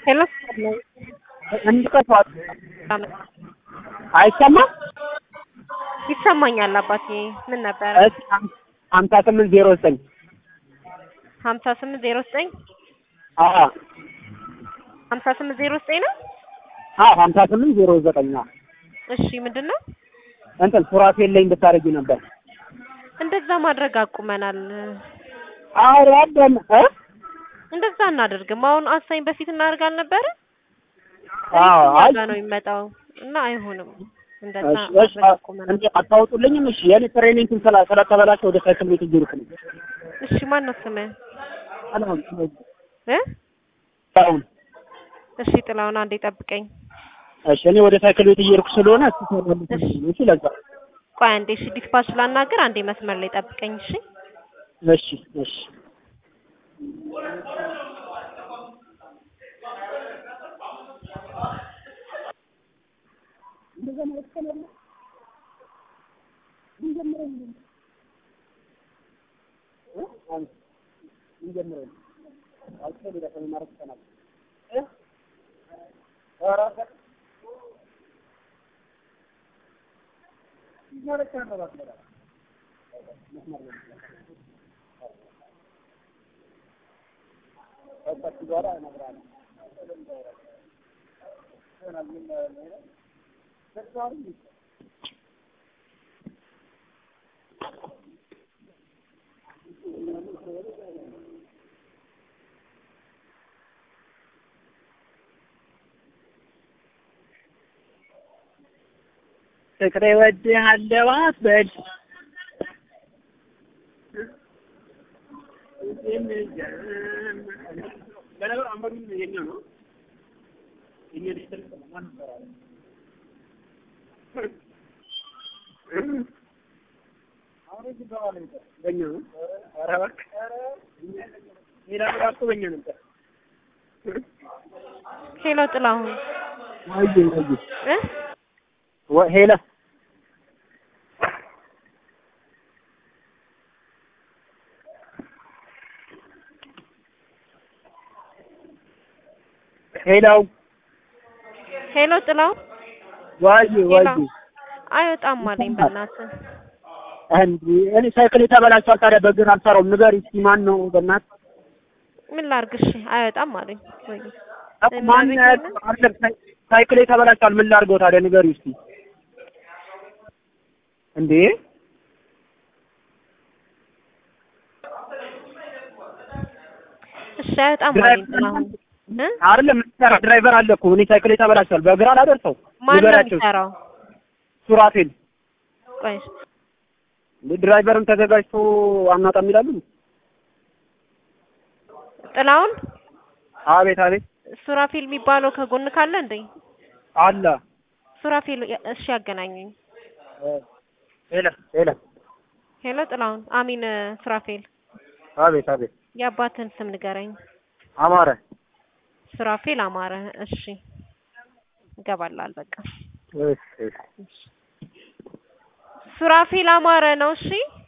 ሄሎ እንድቀቷት አይሰማም? ይሰማኛል አባቴ። ምን ነበረ? እሺ ሀምሳ ስምንት ዜሮ ዘጠኝ ሀምሳ ስምንት ዜሮ ዘጠኝ አዎ ሀምሳ ስምንት ዜሮ ዘጠኝ ነው። አዎ ሀምሳ ስምንት ዜሮ ዘጠኝ አዎ እሺ ምንድን ነው እንትን ሱራፌል ላይ እንድታደርጊ ነበር። እንደዛ ማድረግ አቁመናል። ኧረ ደም እ እንደዛ እናደርግም። አሁን አሳኝ በፊት እናደርግ አልነበረ? አዎ አይ ጋ ነው የሚመጣው እና አይሆንም። እንደዛ እሺ እሺ ማድረግ አቁመናል። እንዴ አታወጡልኝም? እሺ የኔ ትሬኒንግ ስላ ስለተበላሸ ወደ ሳይክል ቤት እየሄድኩ ነው። እሺ ማን ነው ስምህ አሁን እ አሁን እሺ ጥላውን አንዴ ጠብቀኝ። እሺ እኔ ወደ ሳይክል ቤት እየሄድኩ ስለሆነ እሱ ተመልሶ ነው። እሺ ለዛ ቆይ አንዴ እሺ ዲስፓች ላናገር። አንዴ መስመር ላይ ጠብቀኝ። እሺ እሺ እሺ ፍቅሬ እወድሃለሁ አትበል ለነገሩ አንበሩም የኛ ነው። የኛ ዲጂታል ማን ይሰራል? አሁን እዚህ ገባ ነበር በእኛ ነው። ኧረ እባክህ ሌላ ነገር እኮ በእኛ ነበር። ሄሎ ጥላሁን ወይ ወይ እ ወይ ሄላ ሄላው ሄሎ ጥላሁን ወይ ወይ ሄሎ አይወጣም አለኝ በእናትህ እንዴ እኔ ሳይክል የተበላሽቷል። ታዲያ በእግር አልሰራውም። ንገሪ እስኪ ማን ነው በእናትህ? ምን ላድርግ? እሺ አይወጣም አለኝ ወይ እኮ ማን አይደለም ሳይክል የተበላሽቷል። ምን ላድርገው ታዲያ ንገሪ እስኪ እንዴ እሺ አይወጣም አለኝ ጥላሁን እ አይደለም የምትሰራ ድራይቨር አለ እኮ እኔ ሳይክል የተበላሽቷል። በእግር አላደርሰው ማን ነው ንገሪያቸው። የሚሰራው? ሱራፌል ቆይ ድራይቨርም ተዘጋጅቶ አናጣም ይላሉ። ጥላሁን አቤት አቤት ሱራፌል የሚባለው ከጎን ካለ እንዴ? አለ ሱራፌል እሺ ያገናኙኝ። ሄለ ሄለ ሄሎ ጥላሁን አሚን ሱራፌል አቤት አቤት የአባትን ስም ንገረኝ። አማረ ሱራፌል አማረ። እሺ ይገባላል በቃ እሺ እሺ ሱራፌል አማረ ነው። እሺ